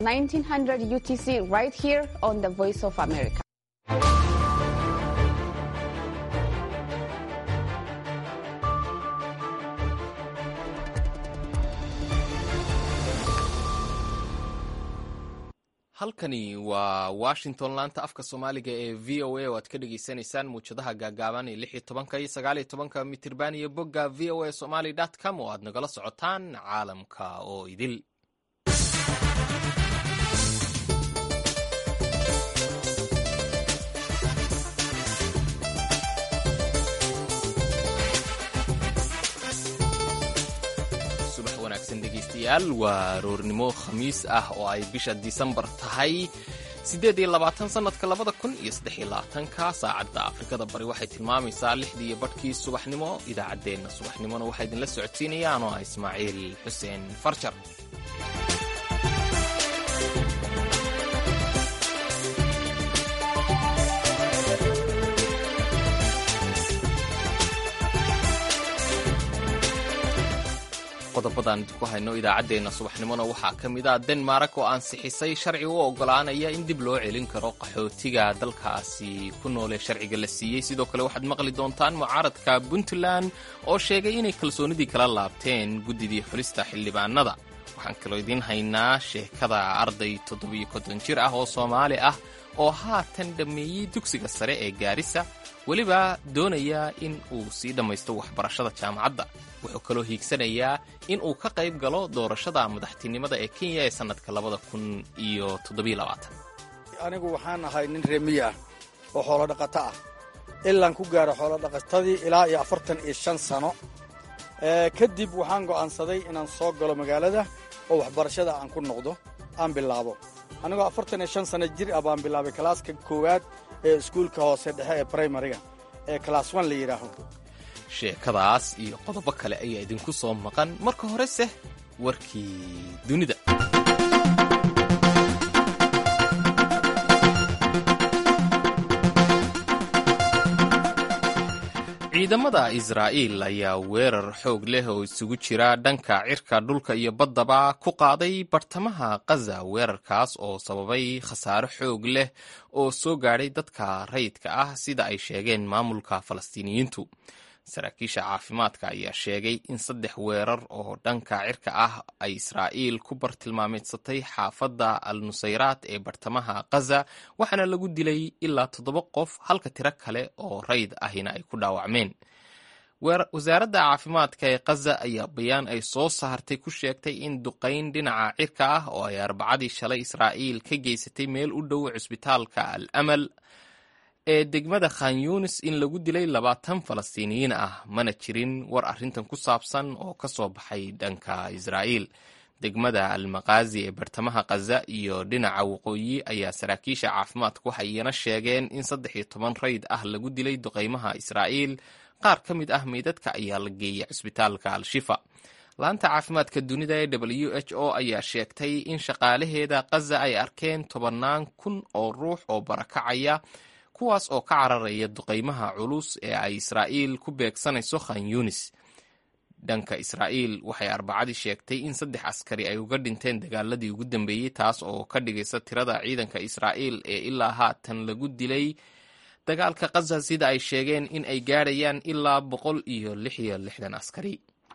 1900 UTC right here on the Voice of America. halkani waa washington laanta afka soomaaliga ee v o a oo aad ka dhagaysanaysaan muwjadaha gaagaaban ee lix iyo tobanka iyo sagaal iyo tobanka mitirban iyo bogga v o a somaly dot com oo aad nagala socotaan caalamka oo idil subax wanaagsan dhegaystayaal waa aroornimo khamiis ah oo ay bisha disembar tahay siddeed iyo labaatan sannadka labada kun iyo saddex iyo labaatanka saacadda afrikada bari waxay tilmaamaysaa lixdii iyo badhkii subaxnimo idaacaddeenna subaxnimona waxaa idinla socodsiinayaan oo ah ismaaciil xuseen farjar qodobadaan idinku hayno idaacaddeenna subaxnimona waxaa ka mid ah denmark oo ansixisay sharci u oggolaanaya in dib loo celin karo qaxootiga dalkaasi ku noole sharciga la siiyey sidoo kale waxaad maqli doontaan mucaaradka puntland oo sheegay inay kalsoonidii kala laabteen guddidii xulista xildhibaanada waxaan kaloo idiin haynaa sheekada arday toddobiyo konton jir ah oo soomaali ah oo haatan dhammeeyey dugsiga sare ee gaarisa weliba doonaya in uu sii dhammaysto waxbarashada jaamacadda wuxuu kaloo hiigsanayaa in uu ka qayb galo doorashada madaxtinimada ee kenya ee sannadka labada kun iyo toddobiilabaatan anigu waxaan ahay nin reemiye ah oo xoolo dhaqato ah ilaan ku gaaro xoolo dhaqatadii ilaa iyo afartan iyo shan sano kadib waxaan go'aansaday inaan soo galo magaalada oo waxbarashada aan ku noqdo aan bilaabo anigoo afartan iyo shan sano jir ah baan bilaabay kalaaska koowaad ee iskuulka hoose dhexe ee braimariga ee kalaas wan la yidhaaho sheekadaas iyo qodobo kale ayaa idinku soo maqan marka horese warkii dunida ciidamada israa'iil ayaa weerar xoog leh oo isugu jira dhanka cirka dhulka iyo baddaba ku qaaday bartamaha kaza weerarkaas oo sababay khasaaro xoog leh oo soo gaadhay dadka rayidka ah sida ay sheegeen maamulka falastiiniyiintu saraakiisha caafimaadka ayaa sheegay in saddex weerar oo dhanka cirka ah ay israa'iil ku bartilmaameedsatay xaafadda al nusayraat ee bartamaha kaza waxaana lagu dilay ilaa toddoba qof halka tiro kale oo rayd ahina ay ku dhaawacmeen wasaaradda caafimaadka ee kaza ayaa bayaan ay soo saartay ku sheegtay in duqayn dhinaca cirka ah oo ay arbacadii shalay israa'iil ka geysatay meel u dhow cusbitaalka al amal ee degmada khan yunis in lagu dilay labaatan falastiiniyiin ah mana jirin war arrintan ku saabsan oo ka soo baxay dhanka israa'iil degmada almakaazi ee bartamaha kaza iyo dhinaca waqooyi ayaa saraakiisha caafimaadku waxay iyana sheegeen in saddex iyo toban rayd ah lagu dilay duqaymaha israa'iil qaar ka mid ah meydadka ayaa la geeyay cusbitaalka al-shifa laanta caafimaadka dunida ee w h o ayaa sheegtay in shaqaalaheeda kaza ay arkeen tobannaan kun oo ruux oo barakacaya kuwaas oo ka cararaya duqaymaha culus ee ay israa'iil ku beegsanayso khan yunis dhanka israa'iil waxay arbacadii sheegtay in saddex askari ay uga dhinteen dagaaladii ugu dambeeyey taas oo ka dhigaysa tirada ciidanka israa'iil ee ilaa haatan lagu dilay dagaalka kaza sida ay sheegeen in ay gaadhayaan ilaa boqol iyo lix iyo lixdan askari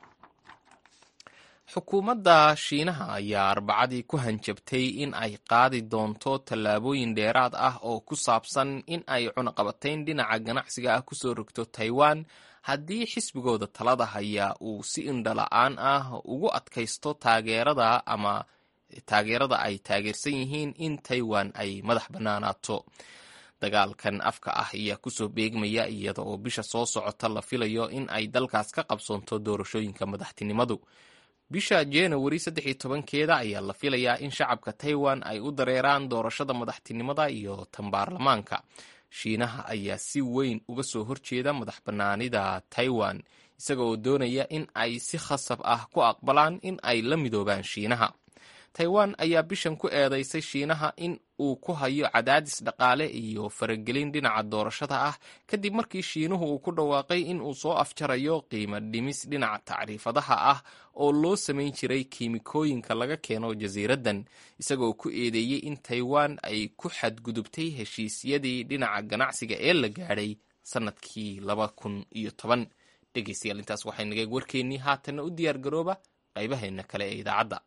xukuumadda shiinaha ayaa arbacadii ku hanjabtay in ay qaadi doonto tallaabooyin dheeraad ah oo ku saabsan in ay cunaqabatayn dhinaca ganacsiga ah kusoo rogto taiwan haddii xisbigooda talada haya uu si indhala-aan ah ugu adkaysto taageerada ama taageerada ay taageersan yihiin in taiwan ay madax bannaanaato dagaalkan afka ah ayaa kusoo beegmaya iyada oo bisha soo socota la filayo in ay dalkaas ka qabsoonto doorashooyinka madaxtinimadu bisha januari saddex iyo tobankeeda ayaa la filayaa in shacabka taiwan ay u dareeraan doorashada madaxtinimada iyo tan baarlamaanka shiinaha ayaa si weyn uga soo horjeeda madax bannaanida taiwan isaga oo doonaya in ay si khasab ah ku aqbalaan in ay la midoobaan shiinaha taiwan ayaa bishan ku eedeysay shiinaha in uu ku hayo cadaadis dhaqaale iyo faragelin dhinaca doorashada ah kadib markii shiinuhu uu ku dhawaaqay in uu soo afjarayo qiimo dhimis dhinaca tacriifadaha ah oo loo samayn jiray kiimikooyinka laga keeno jasiiraddan isagoo ku eedeeyey in taiwan ay ku xadgudubtay heshiisyadii dhinaca ganacsiga ee la gaadhay sannadkii laba kun iyo toban dhegeystayaal intaas waxay nagay warkeennii haatanna u diyaar garooba qaybaheenna kale ee idaacadda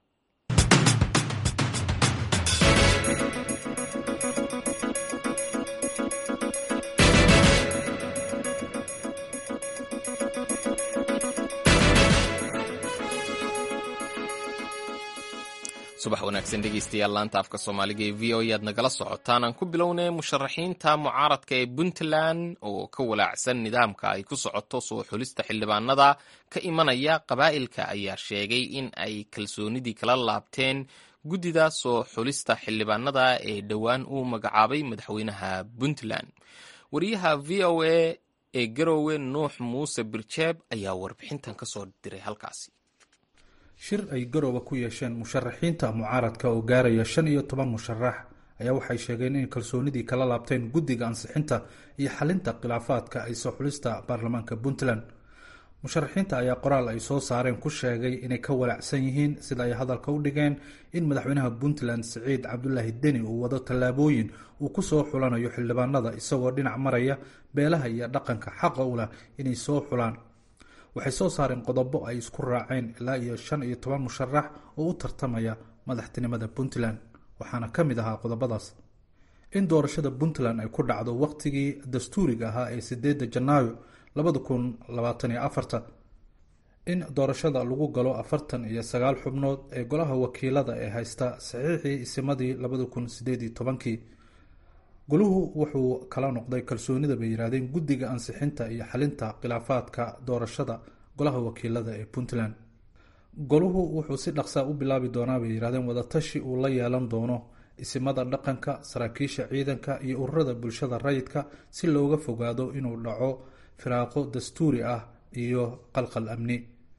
subax wanaagsan dhegeystayaal laanta afka soomaaliga ee v o e aad nagala socotaan aan ku bilownay musharaxiinta mucaaradka ee puntland oo ka walaacsan nidaamka ay ku socoto soo xulista xildhibaanada ka imanaya qabaa'ilka ayaa sheegay in ay kalsoonidii kala laabteen guddida soo xulista xildhibaanada ee dhowaan uu magacaabay madaxweynaha puntland wariyaha v o a ee garoowe nuux muuse birjeeb ayaa warbixintan kasoo diray halkaasi shir ay garooba ku yeesheen musharaxiinta mucaaradka oo gaaraya shan iyo toban musharax ayaa waxay sheegeen in kalsoonidii kala laabteen guddiga ansixinta iyo xalinta khilaafaadka ay soo xulista baarlamaanka puntland musharaxiinta ayaa qoraal ay soo saareen ku sheegay inay ka walaacsan yihiin sida ay hadalka u dhigeen in madaxweynaha puntland siciid cabdulaahi deni uu wado tallaabooyin uu ku soo xulanayo xildhibaanada isagoo dhinac maraya beelaha iyo dhaqanka xaqa u lah inay soo xulaan waxay soo saareen qodobo ay isku raaceen ilaa iyo shan iyo toban musharax oo u tartamaya madaxtinimada puntland waxaana ka mid ahaa qodobadaas in doorashada puntland ay ku dhacdo waqtigii dastuuriga ahaa ee sideedda janaayo labada kun labaatan iyo afarta in doorashada lagu galo afartan iyo sagaal xubnood ee golaha wakiilada ee haysta saxiixii isimadii labada kun sideed iyo tobankii goluhu wuxuu kala noqday kalsoonida bay yidhahdeen guddiga ansixinta iyo xalinta khilaafaadka doorashada golaha wakiilada ee puntland goluhu wuxuu si dhaqsaa u bilaabi doonaa bay yidhahdeen wadatashi uu la yeelan doono isimada dhaqanka saraakiisha ciidanka iyo ururada bulshada rayidka si looga fogaado inuu dhaco firaaqo dastuuri ah iyo qalqal amni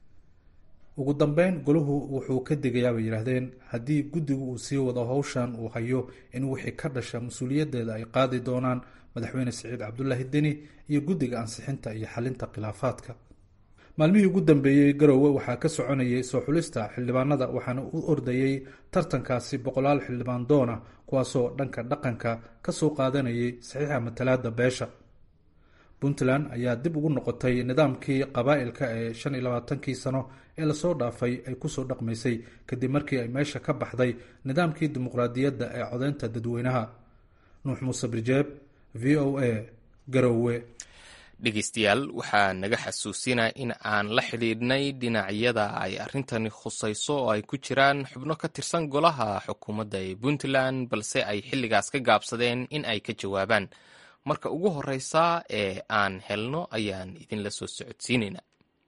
ugu dambeyn goluhu wuxuu ka degayaa bay yidhaahdeen haddii guddigu uu sii wado howshan uu hayo in wixii ka dhasha mas-uuliyaddeeda ay qaadi doonaan madaxweyne siciid cabdulaahi deni iyo guddiga ansixinta iyo xalinta khilaafaadka maalmihii ugu dambeeyey garoowe waxaa ka soconayay soo xulista xildhibaanada waxaana u ordayey tartankaasi boqolaal xildhibaan doona kuwaasoo dhanka dhaqanka ka soo qaadanayay saxiixa matalaada beesha puntland ayaa dib ugu noqotay nidaamkii qabaa'ilka ee shan iyo labaatankii sano ee lasoo dhaafay ay kusoo dhaqmaysay kadib markii ay meesha ka baxday nidaamkii dimuqraadiyadda ee codeynta dadweynaha nuux muuse birjeeb v o a garowe dhegeystayaal waxaa naga xasuusinaa in aan la xidhiidhnay dhinacyada ay arrintani khusayso oo ay ku jiraan xubno ka tirsan golaha xukuumadda ee puntland balse ay xilligaas ka gaabsadeen in ay ka jawaabaan marka ugu horeysa ee aan helno ayaan idinla soo socodsiinaynaa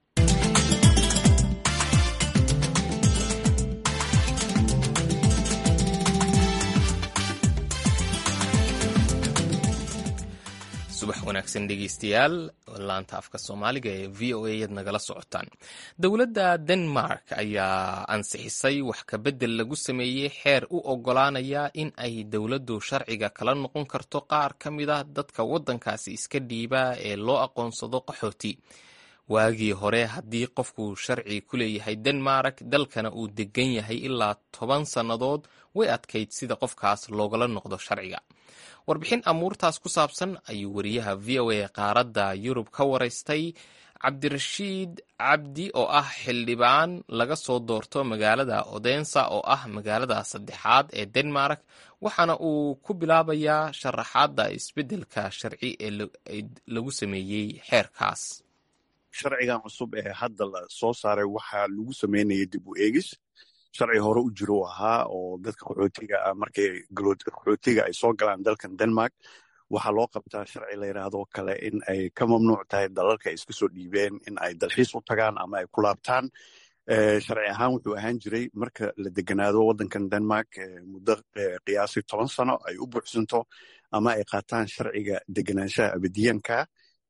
subax wanaagsan dhegeystayaal laanta afka soomaaliga ee v o a yaad nagala socotaan dowladda denmark ayaa ansixisay wax kabedel lagu sameeyey xeer u ogolaanaya in ay dowladdu sharciga kala noqon karto qaar ka mid a dadka waddankaasi iska dhiiba ee loo aqoonsado qaxooti waagii hore haddii qofku sharci ku leeyahay denmark dalkana uu degan yahay ilaa toban sannadood way adkayd sida qofkaas loogala noqdo sharciga warbixin amuurtaas ku saabsan ayuu wariyaha v o a qaaradda yurub ka waraystay cabdirashiid cabdi oo ah xildhibaan laga soo doorto magaalada odensa oo ah magaalada saddexaad ee denmark waxaana uu ku bilaabayaa sharaxaadda isbeddelka sharci ee lagu sameeyey xeerkaas sharcigan cusub ee hadda la soo saaray waxaa lagu sameynaya dib u eegis sharci hore u jiro ahaa oo dadka qaxootiga ah markay qaxootiga ay soo galaan dalkan denmark waxaa loo qabtaa sharci la yidhaahdo kale in ay ka mamnuuc tahay dalalka ay iska soo dhiibeen in ay dalxiis u tagaan ama ay ku laabtaan sharci ahaan wuxuu ahaan jiray marka la deganaado waddankan denmark muddo qiyaasii toban sano ay u buuxsanto ama ay qaataan sharciga deganaanshaha abadiyanka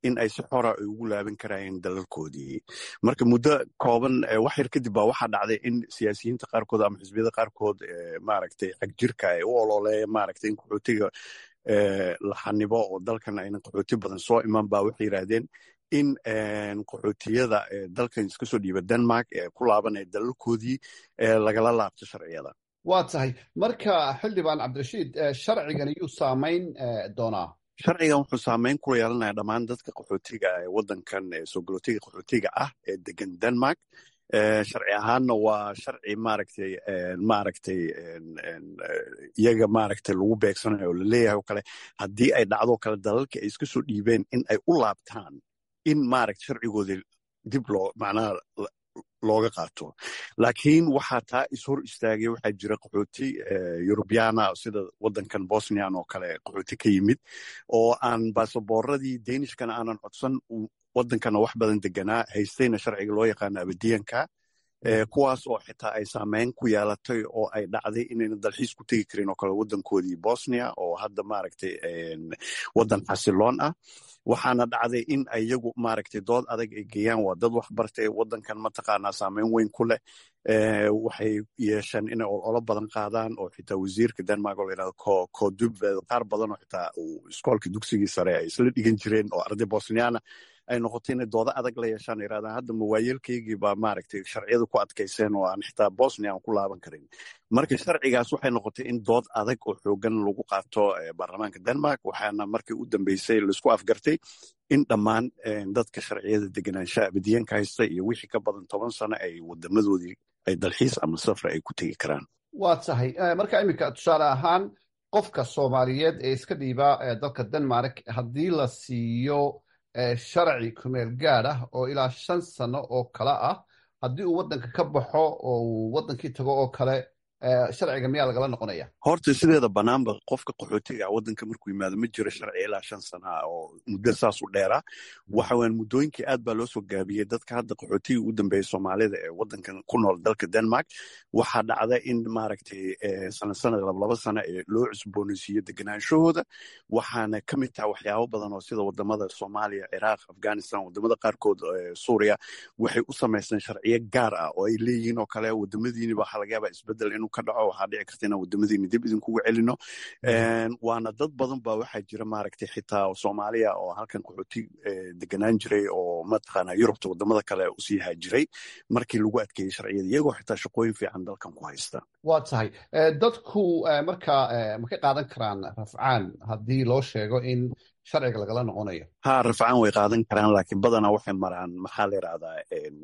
in ay si xora ay ugu laaban karayeen dalalkoodii marka muddo kooban wax yar kadib baa waxaa dhacday in siyaasiyiinta qaarkood ama xisbiyada qaarkood maaragtay xagjirka ay u ololeeya maaragtay in qaxootiga la xanibo oo dalkan aynan qaxooti badan soo iman ba waxay yidhaahdeen in qaxootiyada dalkan iska soo dhiiba denmark ee ku laabanaya dalalkoodii lagala laabto sharciyada waa tahay marka xildhibaan cabdirashiid sharcigan iyuu saamayn doonaa sharcigan wuxuu saameyn ku yeelanaya dhammaan dadka qaxootiga ee wadankan soo galootiga qaxootiga ah ee degan denmark sharci ahaanna waa sharci maaragtay maaragtay iyaga maaragtay lagu beegsanayo oo laleeyahay oo kale haddii ay dhacdo kale dalalka ay iska soo dhiibeen in ay u laabtaan in maaragta sharcigooda dib loo macnaha looga qaato laakiin waxaa taa ishor istaagay waxaa jira qaxooti yurubyana sida wadankan bosnian oo kale qaxooti ka yimid oo aan basaboorradii danishkana aanan codsan wadankana wax badan deganaa haystayna sharciga loo yaqaano abadiyanka kuwaas oo xitaa ay saameyn ku yeelatay oo ay dhacday inayna dalxiis ku tegi karin oo kale wadankoodii bosnia oo hadda maaragtay wadan xasiloon ah waxaana dhacday in iyagu maaragtay dood adag ay geeyaan waa dad wax bartay wadankan mataqaanaa saameyn weyn ku leh waxay yeesheen inay ololo badan qaadaan oo xitaa wasiirka denmark oo layidhahdo kodubved qaar badan oo xitaa uu iskoolka dugsigii sare ay isla dhigan jireen oo arday bosniana ay noqoto inay doodo adag la yeeshaan yirahdaan hadda mawaayeelkaygii baa maaragtay sharciyada ku adkayseen oo aan xitaa bosnia aan ku laaban karin marka sharcigaas waxay noqotay in dood adag oo xoogan lagu qaato baarlamaanka denmark waxaana markii u dambeysay laisku afgartay in dhammaan dadka sharciyada deganaanshaha abadiyanka haysta iyo wixii ka badan toban sano ay wadamadoodii ay dalxiis ama safra ay ku tegi karaan waa tahay marka iminka tusaale ahaan qofka soomaaliyeed ee iska dhiiba dalka denmark haddii la siiyo sharci kumeel gaad ah oo ilaa shan sano oo kale ah haddii uu waddanka ka baxo oo uu waddankii tago oo kale sharciga miyaa lagala noqonaya horta sideeda banaanba qofka qaxootiga waddanka markuu yimaado ma jiro sharci ilaa shan sana ah oo muddo saas u dheera waxa weyan muddooyinkii aad baa loo soo gaabiyey dadka hadda qaxootiga ugu dambeeya soomaalida ee waddankan ku nool dalka denmark waxaa dhacda in maaragtay sana sanad lablaba sana ee loo cusboonaysiiyo deganaanshahooda waxaana ka mid taha waxyaabo badan oo sida wadamada soomaaliya ciraaq afghanistan wadamada qaarkood suuriya waxay u samaysteen sharciyo gaar ah oo ay leeyihiin oo kale wadamadiiniba waxaa laga yaabaa isbedel inuu ka dhaco waxaa dhici karta inaan wadamadiina dib idinkugu celino waana dad badan ba waxaa jira maaragtay xitaa soomaaliya oo halkan qaxooti deganaan jiray oo mataqaana yurubta wadamada kale usii haajiray markii lagu adkeeyey sharciyada iyagoo xitaa shaqooyin fiican dalkan ku haysta waa tahay dadku marka ma ka qaadan karaan rafcaan haddii loo sheego in sharciga lagala noqonayo ha rafcaan way qaadan karaan laakiin badanaa waxay maraan maxaa la yidhahdaa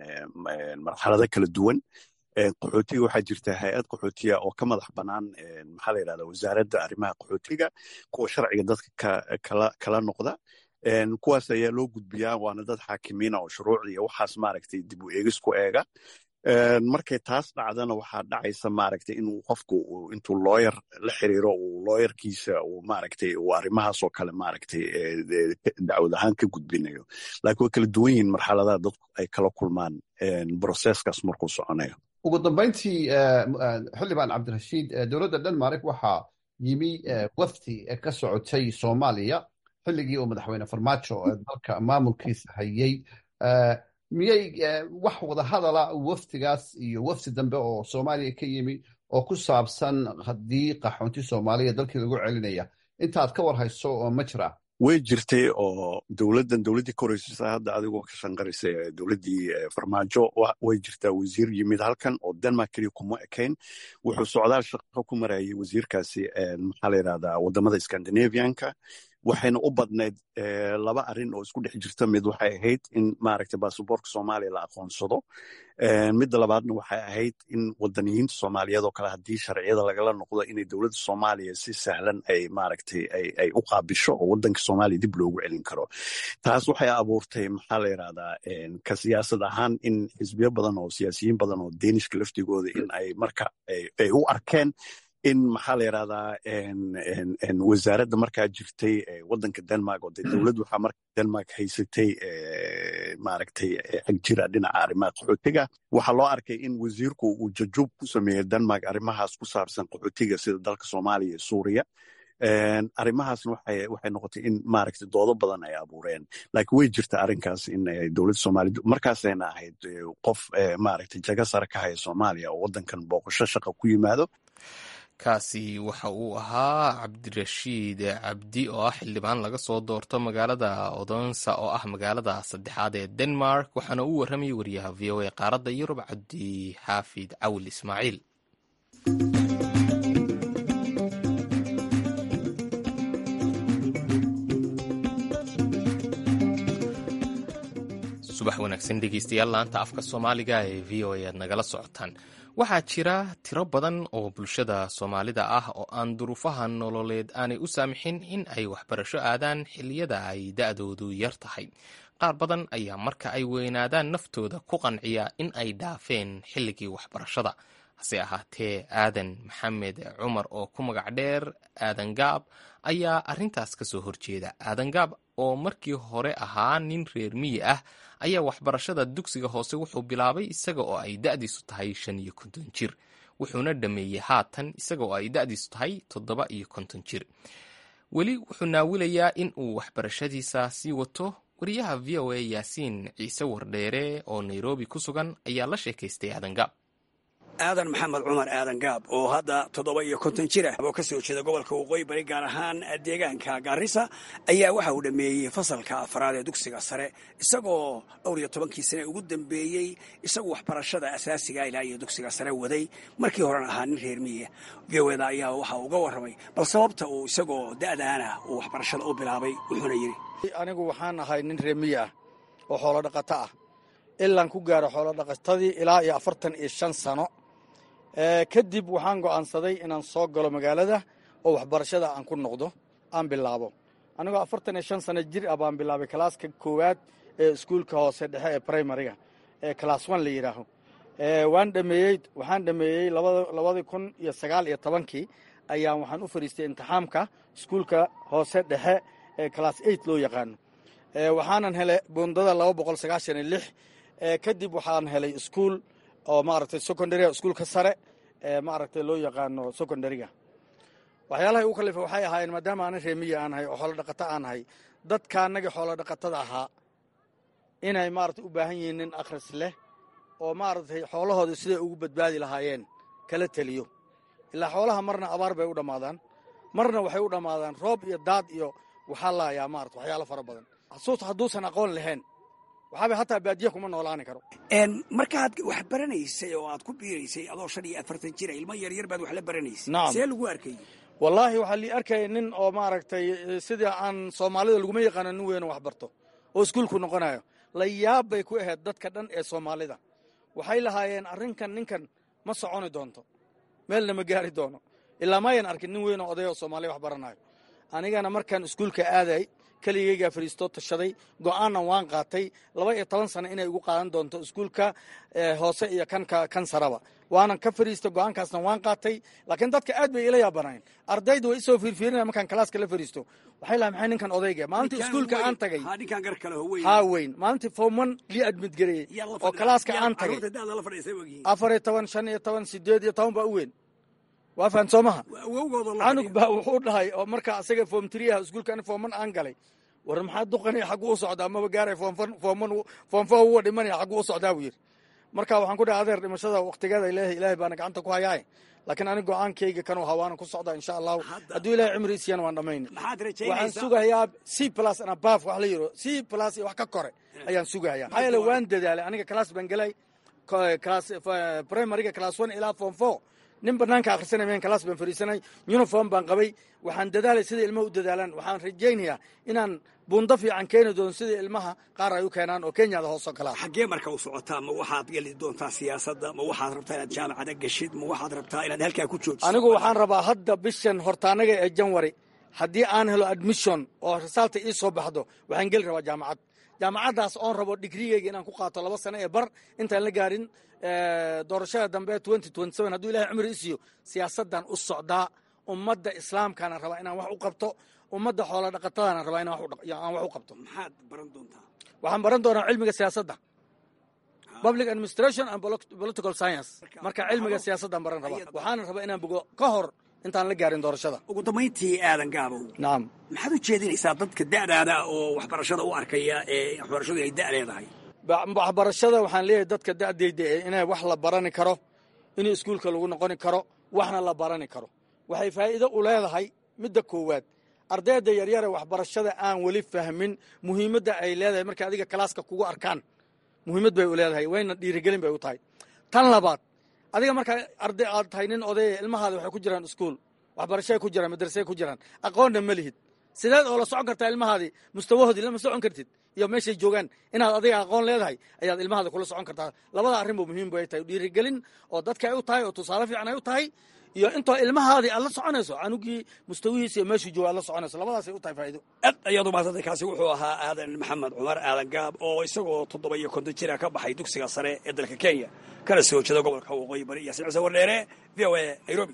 marxalado kala duwan qaxootiga waxaa jirta hay-ad qaxootiya oo ka madax bannaan maxaa la yidhahda wasaaradda arrimaha qaxootiga kuwa sharciga dadka kala kala noqda kuwaas ayaa loo gudbiyaa waana dad xaakimiina oo shuruucda iyo waxaas maaragtay dib u eegis ku eega markay taas dhacdana waxaa dhacaysa maaragtay inuu qofku intuu looyar la xiriiro uu looyarkiisa uu maaragtay uu arrimahaas oo kale maaragtay dacwad ahaan ka gudbinayo laakiin way kala duwan yihiin marxaladaha dadku ay kala kulmaan broseskaas markuu soconayo ugu dambayntii xildhibaan cabdirashiid dowladda denmark waxaa yimi wafdi ka socotay soomaaliya xilligii uu madaxweyne farmaajo dalka maamulkiisa hayey miyay wax wada hadala wafdigaas iyo wafdi dambe oo soomaaliya ka yimi oo ku saabsan haddii qaxoonti soomaaliya dalkii lagu celinaya intaad ka war hayso oo ma jira way jirtay oo dowladdan dowladdii ka horeysaysa hadda adigoo ka shanqaraysa dowladdii farmaajo way jirtaa wasiir yimid halkan oo denmark keliya kuma ekayn wuxuu socdaal shaqo ku marayay wasiirkaasi maxaa la yidhahdaa waddamada scandinavianka waxayna u badnayd laba arrin oo isku dhex jirta mid waxay ahayd in maaragtay basaboorka soomaaliya la aqoonsado midda labaadna waxay ahayd in wadaniyiinta soomaaliyeed oo kale haddii sharciyada lagala noqdo inay dowladda soomaaliya si sahlan ay maaragtay ay u qaabisho oo waddanka soomaaliya dib loogu celin karo taas waxay abuurtay maxaa la yidhahdaa ka siyaasad ahaan in xisbiyo badan oo siyaasiyiin badan oo deenishka laftigooda in ay marka ay u arkeen in maxaa la yidhahdaa wasaaradda markaa jirtay waddanka denmark oo de dowladdu waxaa marka denmark haysatay maaragtay agjira dhinaca arrimaha qaxootiga waxaa loo arkay in wasiirku uu jajub ku sameeyey denmark arrimahaas ku saabsan qaxootiga sida dalka soomaaliya iyo suuriya arrimahaasna waxay noqotay in maaragta doodo badan ay abuureen laakiin way jirta arrinkaas in dowladda soomaaliyed markaasayna ahayd qof maaragta jaga sare ka haya soomaaliya oo waddankan booqasho shaqa ku yimaado kaasi waxa uu ahaa cabdirashiid cabdi oo ah xildhibaan laga soo doorto magaalada odonsa oo ah magaalada saddexaad ee denmark waxaana uu warramayay wariyaha v o a qaaradda yurub cabdi xaafid cawil ismaaciil subax wanaagsan dhegeystayaal laanta afka soomaaliga ee v o a aad nagala socotaan waxaa jira tiro badan oo bulshada soomaalida ah oo aan duruufaha nololeed aanay u saamixin in ay waxbarasho aadaan xilliyada ay da-doodu yar tahay qaar badan ayaa marka ay weynaadaan naftooda ku qanciya in ay dhaafeen xilligii waxbarashada hase ahaatee aadan maxamed cumar oo ku magac dheer aadan gaab ayaa arrintaas ka soo horjeeda aadan gaab oo markii hore ahaa nin reer miyi ah ayaa waxbarashada dugsiga hoose wuxuu bilaabay isaga oo ay da'diisu tahay shan iyo konton jir wuxuuna dhameeyey haatan isaga oo ay da'diisu tahay toddoba iyo konton jir weli wuxuu naawilayaa in uu waxbarashadiisa sii wato wariyaha v o a yaasiin ciise wardheere oo nairobi ku sugan ayaa la sheekaystay aadan gaab aadan maxamed cumar aadan gaab oo hadda toddoba iyo konton jir ah oo ka soo jeeda gobolka waqooyi bari gaar ahaan deegaanka gaarisa ayaa waxa uu dhammeeyey fasalka afraad ee dugsiga sare isagoo dhowr iyo tobankii sane ugu dambeeyey isagu waxbarashada asaasiga ilaa iyo dugsiga sare waday markii horena ahaa nin reer miya geweeda ayaa waxa uga warramay bal sababta uu isagoo da'daana uu waxbarashada u bilaabay wuxuuna yidhi anigu waxaan ahay nin reer miya ah oo xoolo dhaqato ah ilaan ku gaaro xoolo dhaqatadii ilaa iyo afartan iyo shan sano kadib waxaan go'aansaday inaan soo galo magaalada oo waxbarashada aan ku noqdo aan bilaabo anigoo afartan iyo shan sano jir ah baan bilaabay kalaaska koowaad ee iskuulka hoose dhexe ee primariga ee kalaas one la yidhaaho waan dhameeyey waxaan dhameeyey labadii kun iyo sagaal iyo tobankii ayaan waxaan u fadhiistay imtixaamka iskuulka hoose dhexe ee kalaas eight loo yaqaano waxaanan helay bundada laba boqol sagaashan iyo lix kadib waxaan helay iskuul oo maaragtay secondary iskuulka sare ee maaragtay loo yaqaano secondariga waxyaalahay ugu kalifa waxay ahaayeen maadaama aanan reemiya aan ahay oo xoolo dhaqato aan ahay dadka annagii xoolo dhaqatada ahaa inay maaragtay u baahan yihiin nin akhris leh oo maaragtay xoolahooda siday ugu badbaadi lahaayeen kala teliyo ilaa xoolaha marna abaar bay u dhammaadaan marna waxay u dhammaadaan roob iyo daad iyo waxaa laayaa maarata waxyaalo fara badan xasuus hadduusan aqoon lahayn waxaaba hataa baadiya kuma noolaani karo markaad wax baranaysay oo aad ku biiraysay adoo shan iyo afartan jira ilmo yaryar baad wax la baranaysay Nacam. see lagu arkay wallaahi waxaa lii arkaya nin oo maaragtay sidii aan soomaalida laguma yaqaano nin weyn oo wax barto oo iskuulku noqonayo la yaab bay ku ahayd dadka dhan ee soomaalida waxay lahaayeen arrinkan ninkan ma soconi doonto meelna ma gaari doono ilaa maayan arkin nin weyn oo oday oo soomaaliya wax baranayo anigana markaan iskuulka aaday keligaygaa fadhiistoo tashaday go'aanna waan qaatay laba iyo toban sano inay igu qaadan doonto iskuulka eh, hoose iyo kanka kan saraba waanan ka fadhiistay go'aankaasna waan qaatay laakiin dadka aad bay ila yaabanayn ardaydu way isoo fiirfiirinaya markaan kalaaska la fadhiisto waxay lahay maxay ninkan odayga maalintii Ninkaan iskuulka weyn. aan tagay Ha, ninkaan gar kale ho weyn haa weyn maalintii fooman lii admid gareeyey Yaa la oo fadhiya- kalaaska yaa aan tagay carruurta da'da la fadhiisay ogyihiin afar iyo toban shan iyo toban sideed iyo toban baa u weyn waa fahan soo maha awowgooda la canug fadhiya. baa wuxuu dhahay oo marka asaga foom triyaha iskuulka ani fooman aan galay war maxaa duqanaya xaggu u socdaa maba gaaray foomfan fooman foom fo uwa dhimanaya xaggu u socdaa buu yidhi marka waxaan ku dhahay adeer dhimashada waqtigeeda ilaahay ilaahay baana gacanta ku hayaaye laakiin ani go'aankayga kanuu hawaanan ku socdaa insha allahu Hadda- hadduu ilaahay cimri siiyana waan dhammayna maxaad waxaan rajaynaysaa sugayaa c plus and above wax la yiro c plus iyo wax ka kore ayaan sugayaa maxaa yeele waan dadaalay aniga class baan gelay ko- class f- primaryga class one ilaa form four nin banaanka akhrisanay meen class baan fadhiisanay uniform baan qabay waxaan dadaalay sida ilmaha u dadaalaan waxaan rajaynayaa inaan buundo fiican keeni doono sida ilmaha qaar ay u keenaan oo kenyada hoosoo kalaa xaggee marka u socotaa ma waxaad geli doontaa siyaasadda ma waxaad rabtaa inaad jaamacada geshid ma waxaad rabtaa inaad halkaa ku joogto anigu waxaan rabaa hadda bishan hortaanaga ee janwari haddii aan helo admission oo risaalta ii soo baxdo waxaan geli rabaa jaamacad jaamacaddaas oon rabo digrigeyga inaan ku qaato laba sano ee bar intaan la gaarin eh, doorashada dambe ee hadduu ilahay cumri i siiyo siyaasaddan u socdaa ummadda islaamkaana rabaa inaan wax u qabto ummadda xoolo dhaqatadana rabaa inaan wax u dhaq- aan wax u qabto maxaad baran doontaa waxaan baran doonaa cilmiga siyaasadda public administration and polo- political science marka cilmiga siyaasaddan baran rabaa waxaana rabaa inaan bogo ka hor intaan la gaarin doorashada ugu dambayntii aadan gaabow nacam maxaad u jeedinaysaa dadka da'daada oo waxbarashada u arkaya ee waxbarashadu ay da' leedahay waxbarashada waxaan leeyahay dadka da'dayda ee inay wax la barani karo in iskuulka lagu noqoni karo waxna la barani karo waxay faa'iido u leedahay midda koowaad ardayda yaryare waxbarashada aan weli fahmin muhiimadda ay leedahay markay adiga kalaaska kugu arkaan muhiimad bay u leedahay wayna dhiirigelin bay u tahay tan labaad adiga markaa arday aad tahay nin odaya ilmahaada waxay ku jiraan iskuul waxbarashay ku jiraan madrasay ku jiraan aqoonna ma lihid sideed oo la socon kartaa ilmahaadii mustawahoodii lama socon kartid iyo meeshay joogaan inaad adiga aqoon leedahay ayaad ilmahaada kula socon kartaa labada arrinba muhiim bay tahay dhiirigelin oo dadka ay u tahay oo tusaale fiican ay u tahay iyo intoo ilmahaadii aad la soconayso canugii mustawihiisa iyo meeshuu jooga aad la soconayso labadaasay u tahay faa'iido aad ayaad u mahadsantay kaasi wuxuu ahaa aadan maxamed cumar aadan gaab oo isagoo toddoba iyo konton jira ka baxay dugsiga sare ee dalka kenya kana soo jeeda gobolka waqooyi bari iyo silcisa wardheere v o a nairobi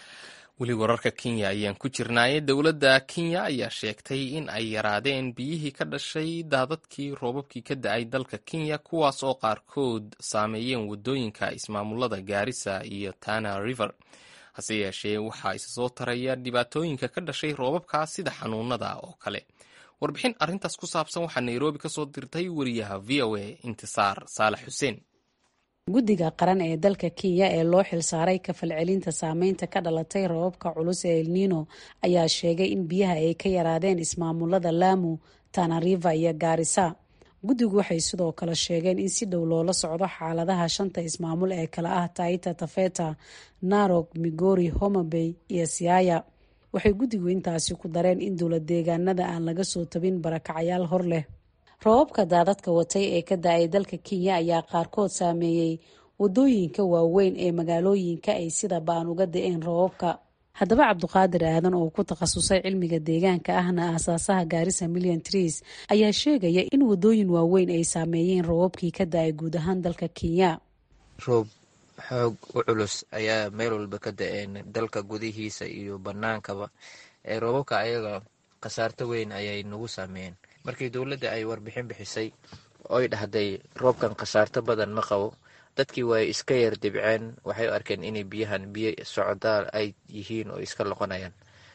weli wararka kenya ayaan ku jirnaaye dowladda kenya ayaa sheegtay in ay yaraadeen biyihii ka dhashay daadadkii roobabkii ka da-ay dalka kenya kuwaas oo qaarkood saameeyeen waddooyinka ismaamulada gaarisa iyo tana river hase yeeshee waxaa isa soo taraya dhibaatooyinka ka dhashay roobabkaas sida xanuunada oo kale warbixin arrintaas ku saabsan waxaa nairobi ka soo dirtay wariyaha v o a intisaar saalax xuseen guddiga qaran ee dalka kenya ee loo xilsaaray kafalcelinta saameynta ka dhalatay rababka culus ee elnino ayaa sheegay in biyaha ay ka yaraadeen ismaamulada laamu tanariva iyo gaarisa guddigu waxay sidoo kale sheegeen in si dhow loola socdo xaaladaha shanta ismaamul ee kale ah taita tafeta narog migori homabay iyo siaya waxay guddigu intaasi ku dareen in dowlad deegaanada aan laga soo tabin barakacayaal hor leh roobabka daadadka watay ee ka da-ay dalka kenya ayaa qaarkood saameeyey wadooyinka waaweyn ee magaalooyinka ay sida baan uga da-een roobabka haddaba cabduqaadir aadan oo ku takhasusay cilmiga deegaanka ahna aasaasaha gaarisa million trees ayaa sheegaya in wadooyin waaweyn ay saameeyeen roobabkii ka da-ay guud ahaan dalka kenya roob xoog u culus ayaa meel walba ka da-een dalka gudihiisa iyo banaankaba ee roobabka ayaga khasaarto weyn ayay nagu saameeyeen markii dowladda ay warbixin bixisay oy dhahday roobkan khasaarto badan ma qabo dadkii way iska yar dibceen waxay u arkeen inay biyahan biyo socdaal ay yihiin oo iska loqonayaan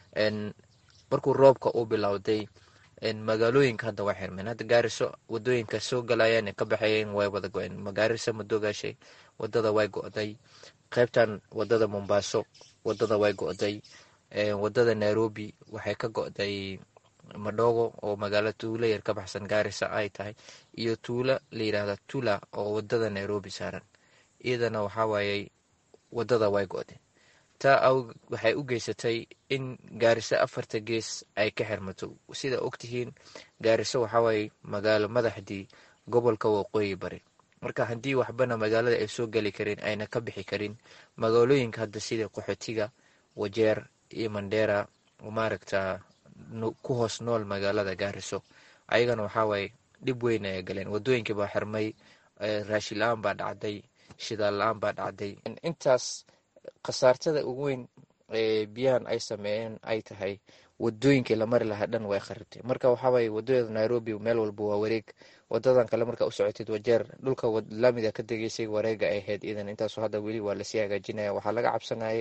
markuu roobka u bilowday magaalooyinka hadda waa xirmeen hadda gaariso wadooyinka soo galayaan ka baxayeen way wada go-een magaariso madoogaashay wadada way go-day qaybtan wadada mombaaso wadada way go-day wadada nairobi waxay ka go-day madhogo oo magaalo tuulo yar ka baxsan gaarisa ay tahay iyo tuulo la yidhaahda tula oo wadada nairobi saaran iyadana waxaa waayey wadada way go-day taa waxay u geysatay in gaariso afarta gees ay ka xirmato sida ogtihiin gaariso waxawaaye magaalo madaxdii gobolka waqooyi bari marka haddii waxbana magaalada ay soo geli karin ayna ka bixi karin magaalooyinka hadda sida qaxootiga wajeer iyo mandheera maaragta ku hoos nool magaalada gaariso ayagana waxawaaye dhib weyn ay galeen wadooyinkii baa xirmay raashin la-aan baa dhacday shidaal la-aan baa dhacday intaas khasaartada ugu weyn ee biyahan ay sameeyeen ay tahay wadooyinkii la mari lahaa dhan way kharibtay marka waxawaaye wadada nairobi meel walba waa wareeg wadadan kale markaa u socotid wajeer dhulka laamida ka degeysay wareega ay ahayd idan intaaso hadda weli waa lasii hagaajinaya waxaa laga cabsanayay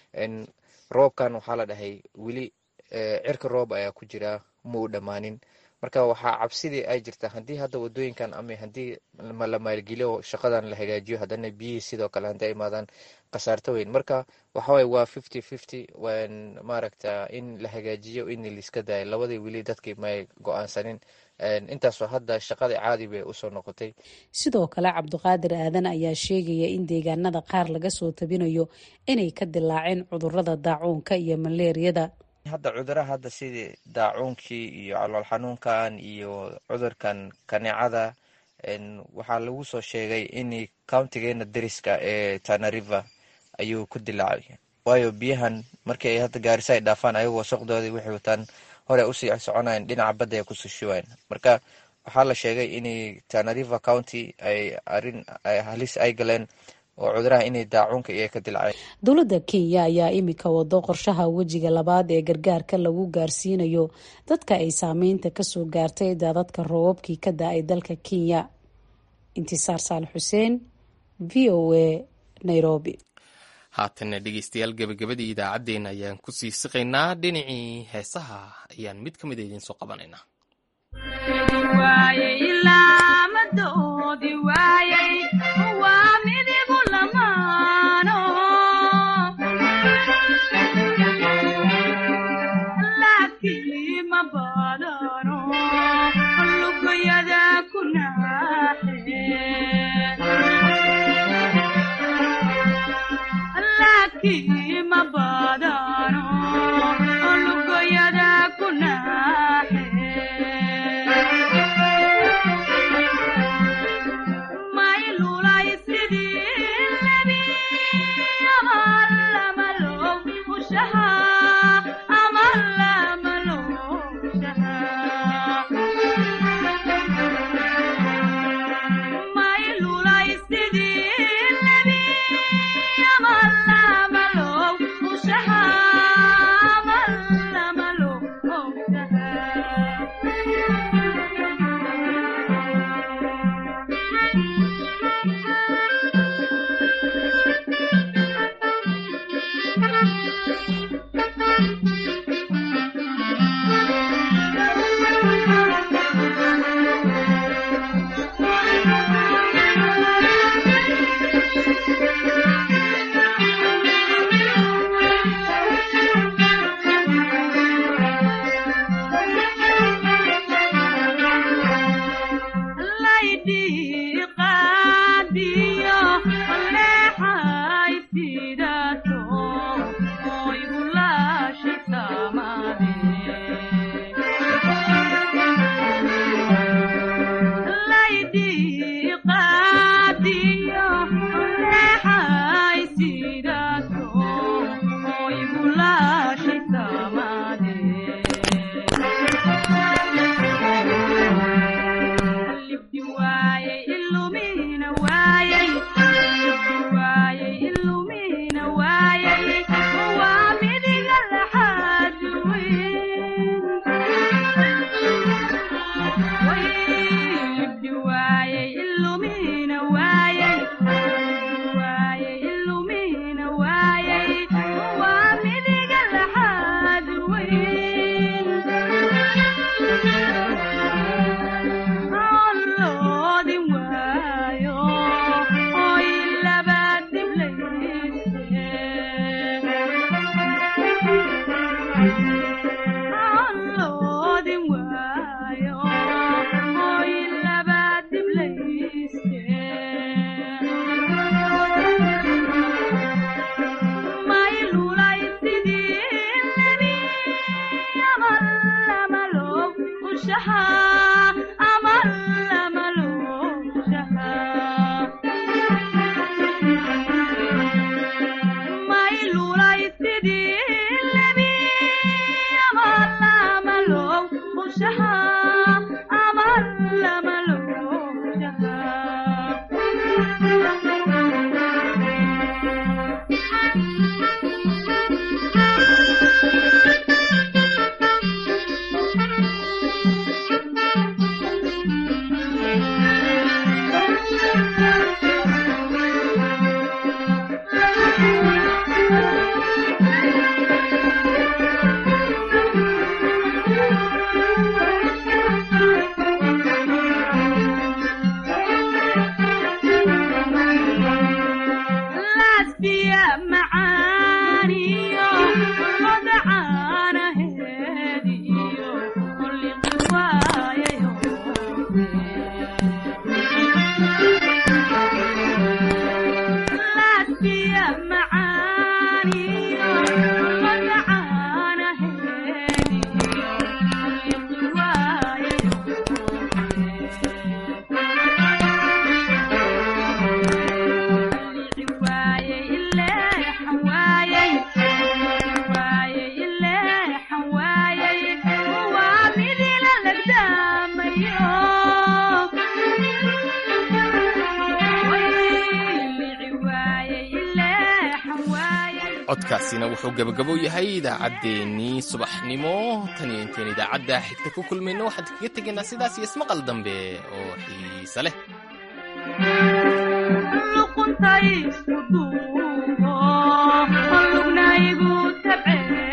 roobkan waxaa la dhahay weli cirka roob ayaa ku jira ma u dhammaanin marka waxaa cabsidii ay jirta haddii hadda wadooyinkan ama haddii la maalgeliyo shaqadan la hagaajiyo haddana biyihii sidoo kale hadday imaadaan khasaarto weyn marka waxawaaye waa fifty fifty maaragta in la hagaajiyo in laiska daayo labadii weli dadkii may go-aansanin intaasoo hadda shaqadii caadi bay usoo noqotay sidoo kale cabdiqaadir aadan ayaa sheegaya in deegaanada qaar laga soo tabinayo inay ka dilaaceen cudurada daacuunka iyo maleeriyada hadda cuduraha hadda sidii daacuunkii iyo calool xanuunkan iyo cudurkan kaneecada waxaa lagu soo sheegay in countigeena dariska ee tanariva ayuu ku dilaacay waayo biyahan markii ay hadda gaarisa ay dhaafaan ayagoo wasaqdoodii waxay wataan hore usii soconayan dhinaca badda ay kusoo shubayan marka waxaa la sheegay in tanariva county ay arin halis ay galeen oo cuduraha inay daacuunka iyo ka dilaceen dowladda kenya ayaa imika wado qorshaha wejiga labaad ee gargaarka lagu gaarsiinayo dadka ay saameynta kasoo gaartay daadadka roobabkii ka da-ay dalka kenya intisaar saal xuseen v o a nairobi haatanna dhegeystayaal gebagabadii idaacaddeenna ayaan ku sii siqaynaa dhinacii heesaha ayaan mid ka mida idiin soo qabanaynaa codkaasina wuxuu gabagabo yahay idaacaddeenii subaxnimo tan iyo intayn idaacadda xigta ku kulmayno waxaan kaga tegaynaa sidaas iyo ismaqal dambe oo xiise leh laabta isku duubo lugna igu tabceen